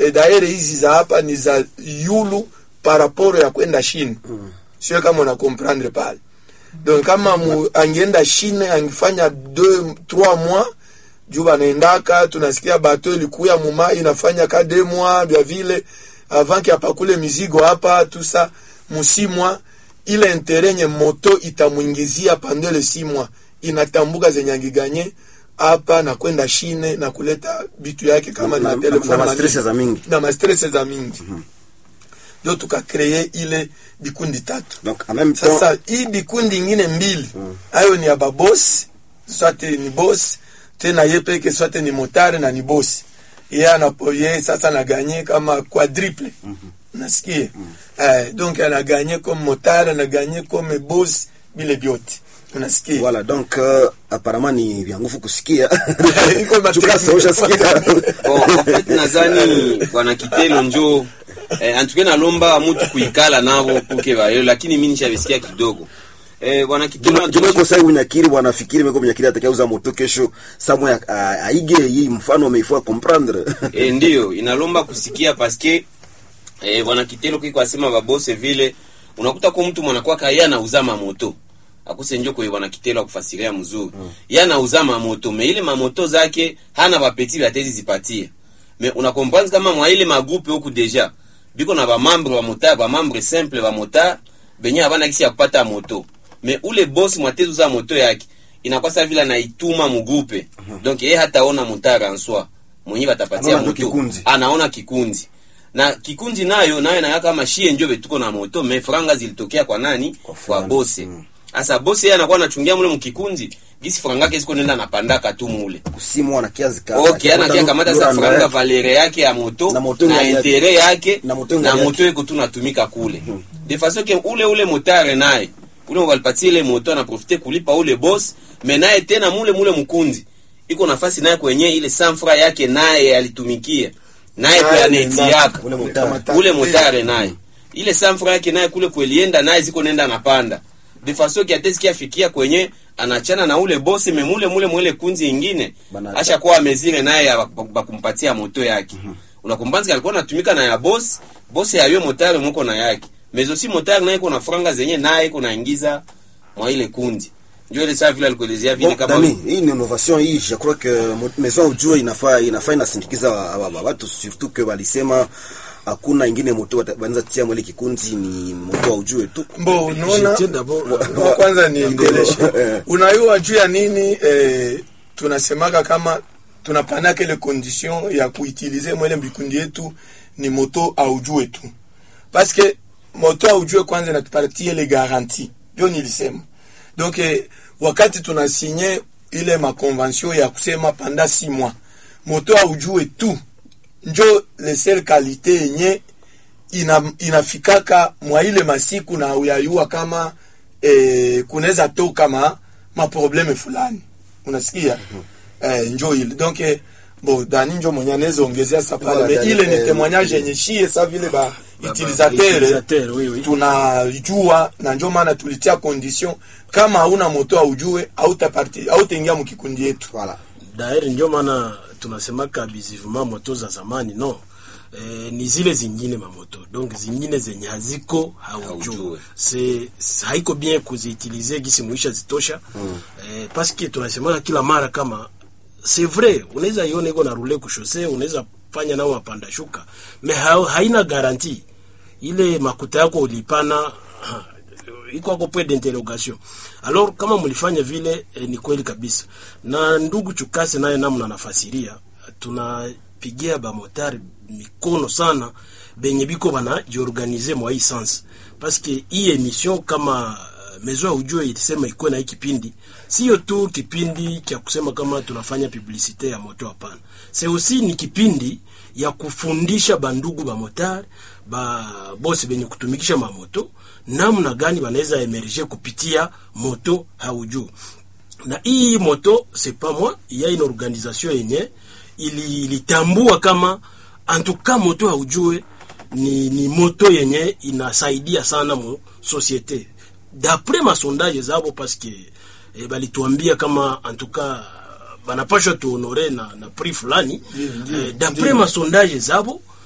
e, daire hizi za hapa ni za yulu paraporo ya kwenda shine mm. sio kama una comprendre pale donc kama mu, angeenda shine angefanya 2 3 mois juu banaendaka tunasikia bato ilikuya muma inafanya ka 2 mois vya vile avant ki apakule mizigo hapa tusa musimwa ile intere nye moto itamwingizia pendant le 6 mois inatambuka zenye angiganye hapa na kwenda shine na kuleta bitu yake kama Na- na na- telefone na na mastress nini. za mingi. na mastress za mingi ndio tukakreye ile bikundi tatu donc en même temps sasa hii bikundi ingine mbili hayo ni ya babosi swate ni bosi tena ye peke swate ni motare na ni bosi ye anapo ye sasa anaganye kama quadruple nasikie eh, donc anaganye comme motare anaganye comme bosi bile vyote unasikia voilà donc euh, apparemment ni vya nguvu kusikia Iko ma- Chukasa, ushasikia Bon, en fait nazani bwana kitelo njo eh, antuke nalomba mutu kuikala navo kuke bayo lakini mi nishavisikia kidogo eh, bwana kitelo Juma iko sai unyakiri bwana fikiri meko mnyakiri atakayeuza moto kesho samwe a- a- aige hii mfano ameifua comprendre e, ndiyo inalomba kusikia paske e, bwana kitelo kiko asema babose vile unakuta ko mtu mwanakuwa ka ye anauza mamoto akuse njo kwe bwana kitelo akufasiria mzuri mm. ye anauza mamoto me ile mamoto zake hana bapeti batezi zipatia me unakomprendre kama mwa ile magrupe huku deja biko na bamambre wa motar bamambre simple ba motar benye abana kisi ya kupata moto me ule boss mwatezi uza moto yake inakuwa sa vile anaituma mugrupe donc ye hataona motar en soi mwenye batapatia Anaona tu moto kikundi. anaona kikundi na kikundi nayo nayo nayo kama shie njo betuko na moto me franga zilitokea kwa nani kwa, fulani. bose sasa bose yeye anakuwa anachungia mule mkikundi gisi franga yake siko nenda napandaka tu mule kusimu ana kiazi ka okay ana kia kamata sa franga valere yake ya moto Na moto na yake. intere yake Na moto na yake. moto iko tu natumika kule de façon que ule ule motare naye ule walipatia ile moto anaprofite kulipa ule boss me naye tena mule mule mkundi iko nafasi naye kwenye ile sanfra yake naye alitumikia naye Naye kwa aneti ni yaka ule motare. ule motare naye ile sanfra yake naye kule kwelienda naye ziko nenda napanda de façon que atesi kiafikia kwenye anachana na ule bosi memule mule mwele kunzi ingine Bana- asha kuwa amezire naye ya bak- bakumpatia moto yake unakumbanzi alikuwa anatumika na ya bosi bosi yayo motare muko na yake mezo si motare naye iko na franga zenye naye iko naingiza mwa ile kundi ndio ile saa vile alikuelezea vile Bon, kama Dani, hii ni innovation hii je crois que mo- maison ujue inafaa inafaa inasindikiza wa- wa- wa- watu surtout que walisema hakuna ingine moto wata- wanaweza tia mwele kikundi ni moto wa ujue tu mbo unaona J'étais d'abord Kwa kwanza niendeleshe Eh. unayua juu ya nini eh, tunasemaka kama tunapanaka ile condition ya kuutilize mwele mbikundi yetu ni moto aujue tu paske moto aujue kwanza inatupatie ile garanti ndio nilisema donc eh, wakati tunasinye ile makonvention ya kusema panda si mois moto aujue tu njo le seul kalite yenye ina, inafikaka mwa ile masiku na uyayua kama eh, kunaweza toka ma maprobleme fulani unasikia eh, njo ile donc eh, bo dani njo mwenye anaweza ongezea sa pale Voilà, mais Dani, ile eh, ni témoignage yenye shie sa vile ba utilisateur utilisateur, oui, oui. tunajua na njo maana tulitia condition kama hauna moto aujue hautaparti hautaingia mkikundi yetu voilà daeri ndio maana tunasemaka bizivuma moto za zamani no eh, ni zile zingine mamoto donc zingine zenye haziko haujue Haujue. se se- haiko bien kuziutilize gisi muisha zitosha mm. eh, paske tunasemaka kila mara kama c'est vrai unaweza iona iko na rule kushose unaweza fanya nao mapanda shuka me ha, haina garanti ile makuta yako ulipana ha, iko ako point d'interrogation alors kama mlifanya vile eh, ni kweli kabisa na ndugu chukase naye namna nafasiria tunapigia bamotari mikono sana benye biko bana jiorganize mwa hii sans paske hii emission kama uh, mezo ya ujue ilisema ikuwe na hii kipindi sio tu kipindi cha kusema kama tunafanya publicite ya moto hapana c'est aussi ni kipindi ya kufundisha bandugu bamotari ba bosi benye kutumikisha mamoto namna gani banaweza emerge kupitia moto haujuu na hii moto c'est pas moi il y a une organisation yenye ili- ilitambua kama antuka moto haujue ni, ni moto yenye inasaidia sana mu societe d'après masondage zabo parce que eh, balituambia kama antuka banapashwa tuhonore na, na prix fulani eh, d'après masondage zabo